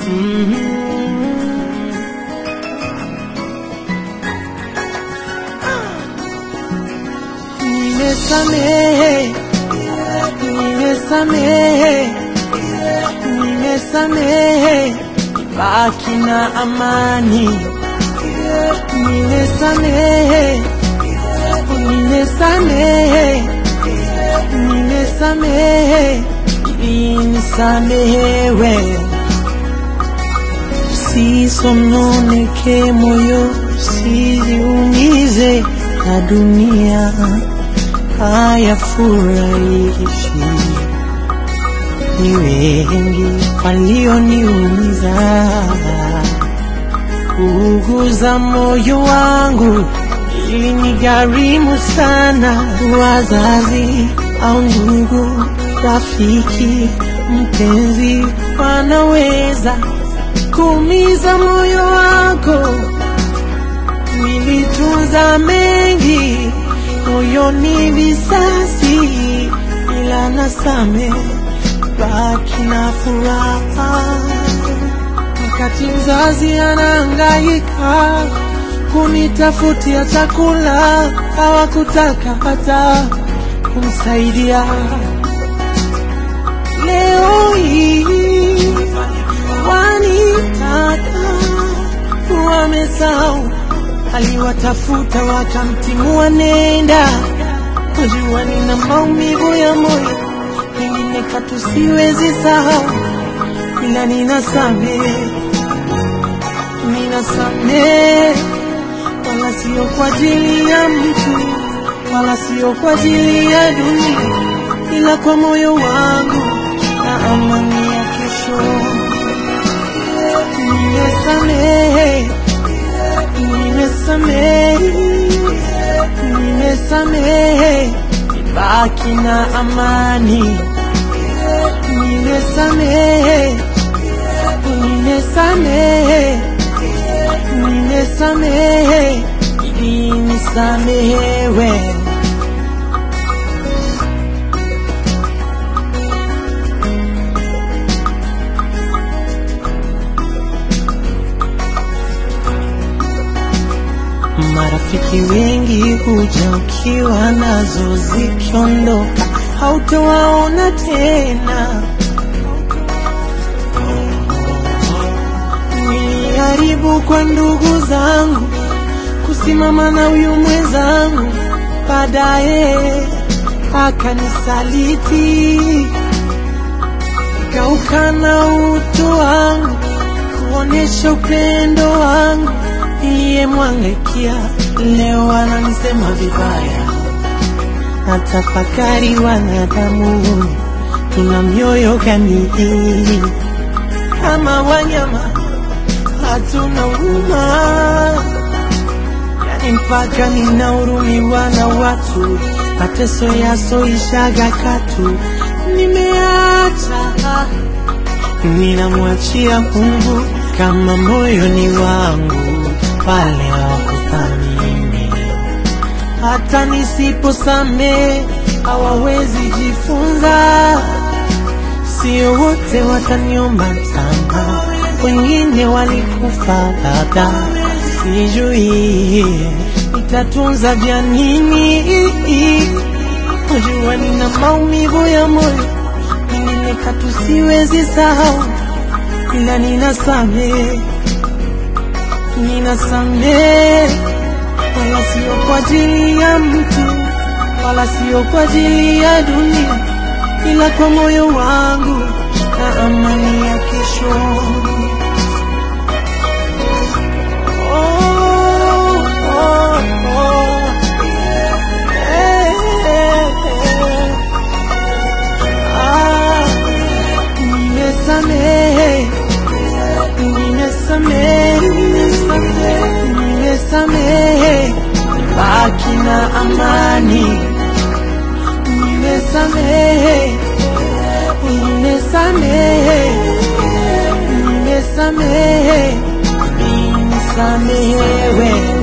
Nimesamehe, nimesamehe, nimesamehe, baki na amani. Nimesamehe, nimesamehe, nimesamehe, nisamehewe. Sisononeke moyo, sijiumize na dunia hayafurahishi. Ni wengi walioniumiza, kuuguza moyo wangu ilinigharimu sana. Wazazi au ndugu, rafiki, mpenzi wanaweza kuumiza moyo wako. Nilitunza mengi moyoni visasi, ila nasame baki na furaha. Wakati mzazi anahangaika kunitafutia chakula, hawakutaka hata kumsaidia. Leo hii wanitaka, wamesahau aliwatafuta wakamtimua, nenda kujua nina maumivu ya moyo, pengine katu siwezi sahau, ila ninasamehe, ninasamehe, wala sio kwa ajili ya mtu, wala sio kwa ajili ya dunia, ila kwa moyo wangu na amani ya kesho. Nimesamehe, nimesamehe, nimesamehe, baki na amani. Nimesamehe, nimesamehe, nimesamehe, ili nisamehewe. Marafiki wengi huja ukiwa nazo, zikiondoka hautowaona tena. Niliharibu kwa ndugu zangu kusimama na huyu mwenzangu, baadaye akanisaliti, kaukana utu wangu, kuonesha upendo wangu niliyemwangaikia, leo ananisema vibaya. Natafakari, wanadamu tuna mioyo gani kama wanyama? Hatuna huruma, yani mpaka ninahurumiwa na watu, mateso yasoishaga katu. Nimeacha, ninamwachia Mungu kama moyoni wangu pale hawakuthamini. Hata nisiposamehe hawawezi jifunza, sio wote wataniomba msamaha, wengine walikufa labda, sijui nitatunza vya nini. Najua nina maumivu ya moyo, mengine katu siwezi sahau, ila ninasamehe ninasamehe, wala sio kwa ajili ya mtu, wala sio kwa ajili ya dunia, ila kwa moyo wangu na amani ya kesho. Oh, oh, oh. Eh, eh, eh. Ah, nimesamehe nimesamehe, nimesamehe, baki na amani. Nimesamehe, nimesamehe, nimesamehe, nisamehewe.